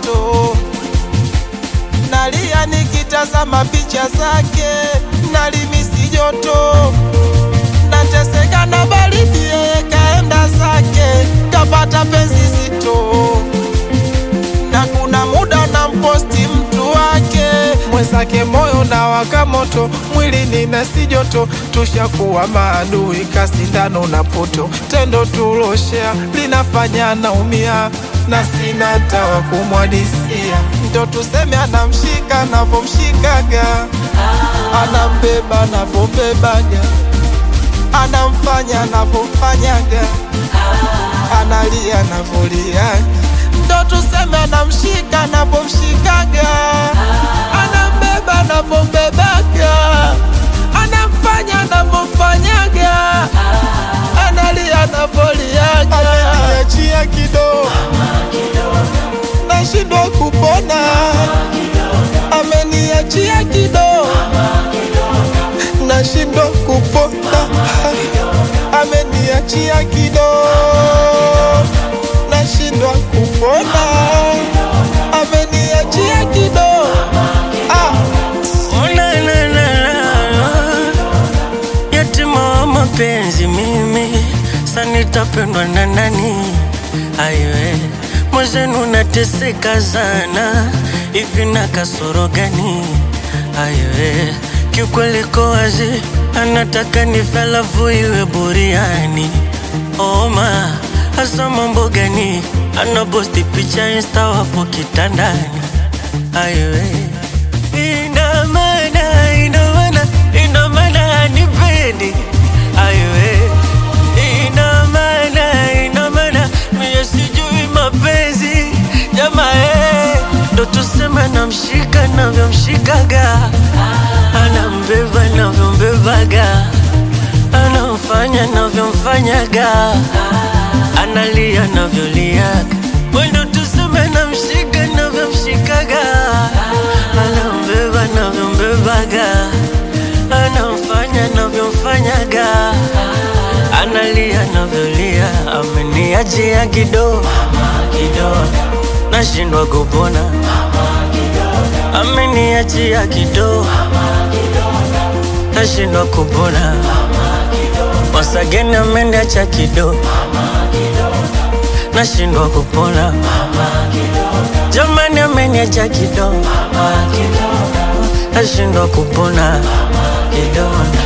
moto, nalia nikitazama picha zake, nalimisi joto, nateseka na baridi, yeye kaenda zake, kapata penzi zito, na kuna muda na mposti mtu wake mwenzake, moyo na waka moto, mwili nina si joto, tushakuwa maadui, kasindano na poto, tendo tuloshea linafanya naumia na sina tawa kumwadisia, ndo tuseme anamshika anavomshikaga, anambeba anavombebaga, anamfanya anavomfanyaga, analia anavoliaga, ndo tuseme anamshika anavomshikaga, anambeba anavombebaga, anamfanya anavomfanyaga, analia anavoliaga, ameniachia kidogo nashindwa kupona, ameniachia kidogo, nashindwa kupona, ameniachia kidogo, nashindwa kupona, ameniachia kidogo. Ah, Oh, la, la, la, la. Yatima wa mapenzi mimi sa nitapendwa na nani? Aiwe mwenzenu nateseka sana, hivi na kasoro gani? Aiwe kiukweli ko wazi, anataka nife alafu iwe buriani. Oma hasa mambo gani? Anaposti picha insta wapo kitandani. Aiwe ina maana, ina maana, ina maana hanipendi. Aiwe ina maana, ina maana mie sijui mapenzi jamaa, eh, ndo tuseme namshika navyomshikaga, anambeba navyombebaga, anamfanya navyomfanyaga, analia navyoliaga, ndo tuseme namshika navyomshikaga, anambeba navyombebaga, anamfanya navyomfanyaga, analia navyolia, ameniachia kidogo kidogo, nashindwa kupona, ameniachia kidogo, nashindwa kupona, wasageni ameniacha kidogo, nashindwa kupona, jamani ameniacha kidogo, nashindwa kupona kidogo